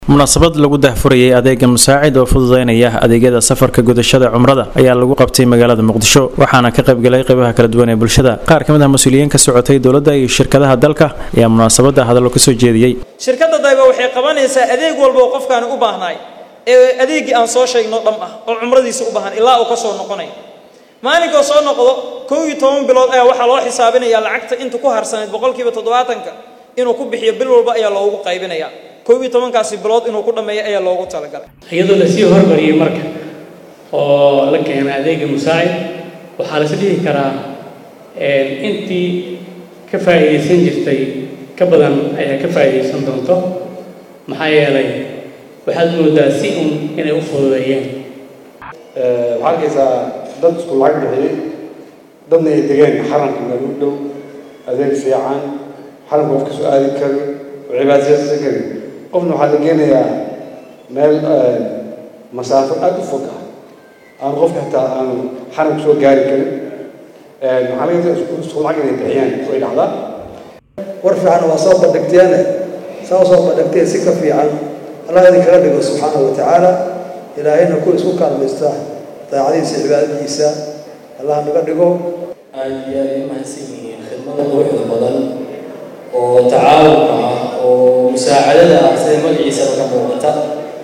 munaasabad lagu dahfurayay adeega musaacid oo fududeynaya adeegyada safarka gudashada cumrada ayaa lagu qabtay magaalada muqdisho waxaana ka qaybgalay qaybaha kala duwan ee bulshada qaar ka mid ah mas-uuliyiin ka socotay dowladda iyo shirkadaha dalka ayaa munaasabada hadallo kasoo jeediyey shirkadda dayba waxay qabanaysaa adeeg walba oo qofkaani u baahnaay ee adeeggii aan soo sheegno dham ah oo cumradiisa u baahan ilaa uu ka soo noqonay maalinkoo soo noqdo kow iyo toban bilood ayaa waxaa loo xisaabinayaa lacagta inta ku harsanayd boqolkiiba toddobaatanka inuu ku bixiyo bil walba ayaa loogu qaybinayaa kow iyo tobankaasi bilood inuu ku dhammeeyo ayaa loogu talagalay iyadoo lasii hormariyey marka oo la keenay adeega musaacid waxaa lais dhihi karaa intii ka faa'iidaysan jirtay ka badan ayaa ka faa'iidaysan doonto maxaa yeelay waxaad moodaa si un inay u fududeeyeen waxaa arkaysaa dad isku lacag bixiyey dadna ay degeen xaramka meel u dhow adeeg fiican xaramka qof kasoo aadi kari oo cibaadaysan kari qofna waxaa la geenayaa meel masaafo aada u fog ah aan qofka xitaa aanu xaramka soo gaari karin waxaa laga yadaa isku lacag inay bixiyaan way dhacdaa war fiican waa soo bandhigteene saa soo bandhigteen si ka fiican allah idinkaga dhigo subxaana wa tacaala ilaahayna ku isku kaalmaysta daacadiisa cibaadadiisa allah naga dhigo aad iyo aad ay mahadsan yihiin khidmada quruxda badan oo tacaawunka ah oo musaacadada ah sida magaciisaba ka muuqata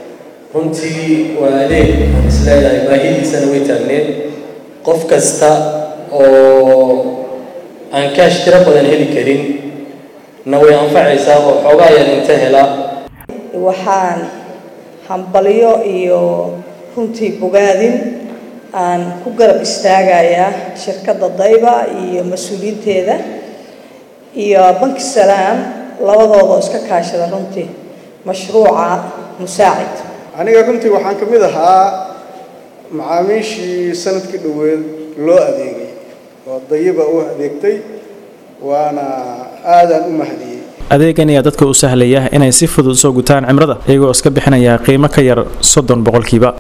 runtii waa adeeg aan isleedahay baahidiisana way taagneed qof kasta oo aan kaash tiro badan heli karin na way anfacaysaa oo xoogaa yar inta hela waxaan hambalyo iyo runtii bogaadin aan ku garab istaagayaa shirkadda dayba iyo mas-uuliyiinteeda iyo banki salaam labadooda iska kaashada runtii mashruuca musaacid aniga runtii waxaan ka mid ahaa macaamiishii sanadkii dhoweed loo adeegay oo dayiba u adeegtay waana aadaan u mahadiyey adeegan ayaa dadka u sahlaya inay si fudud usoo gutaan cimrada iyagoo iska bixinaya qiimo ka yar soddon boqolkiiba